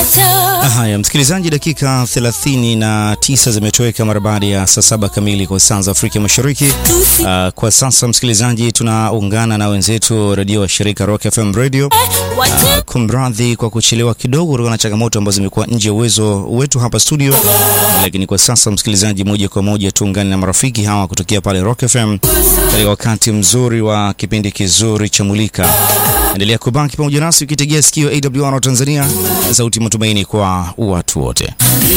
Haya, msikilizaji, dakika 39 zimetoweka mara baada ya saa saba kamili kwa saa za Afrika Mashariki. Uh, kwa sasa msikilizaji, tunaungana na wenzetu redio wa shirika Rock FM Radio. Uh, kumradhi kwa kuchelewa kidogo kutokana na changamoto ambazo zimekuwa nje ya uwezo wetu hapa studio, lakini kwa sasa msikilizaji, moja kwa moja tuungane na marafiki hawa kutokea pale Rock FM katika wakati mzuri wa kipindi kizuri cha Mulika. Endelea kubaki pamoja nasi ukitegea sikio AWR Tanzania, sauti matumaini kwa watu wote.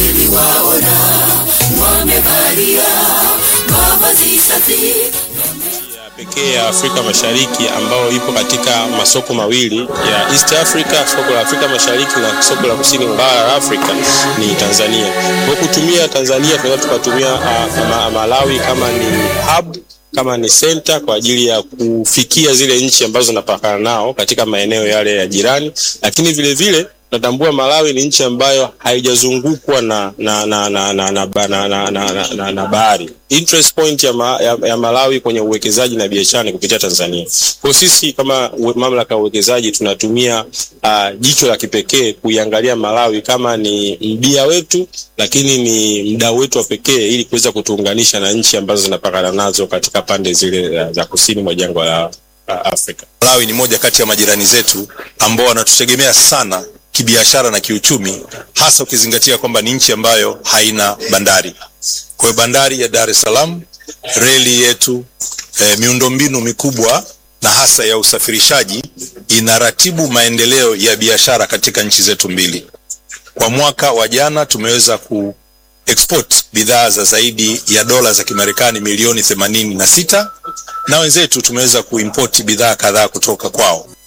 pekee ya Afrika Mashariki ambayo ipo katika masoko mawili ya East Africa, soko la Afrika Mashariki na soko la kusini bara la Afrika ni Tanzania. Kwa kutumia Tanzania tunaweza tukatumia uh, Malawi kama ni hub kama ni center kwa ajili ya kufikia zile nchi ambazo zinapakana nao katika maeneo yale ya jirani, lakini vile vile natambua Malawi ni nchi ambayo haijazungukwa na na na na na na, na, na, na, na, na bahari. Interest point ya, ma, ya, ya Malawi kwenye uwekezaji na biashara ni kupitia Tanzania. Kwa sisi kama mamlaka ya uwekezaji tunatumia uh, jicho la kipekee kuiangalia Malawi kama ni mbia wetu, lakini ni mdau wetu wa pekee ili kuweza kutuunganisha na nchi ambazo zinapakana nazo katika pande zile za kusini mwa jangwa la Afrika. Malawi ni moja kati ya majirani zetu ambao wanatutegemea sana kibiashara na kiuchumi, hasa ukizingatia kwamba ni nchi ambayo haina bandari. Kwa hiyo bandari ya Dar es Salaam, reli yetu, e, miundombinu mikubwa na hasa ya usafirishaji inaratibu maendeleo ya biashara katika nchi zetu mbili. Kwa mwaka wa jana tumeweza ku export bidhaa za zaidi ya dola za Kimarekani milioni themanini na sita na wenzetu tumeweza kuimport bidhaa kadhaa kutoka kwao.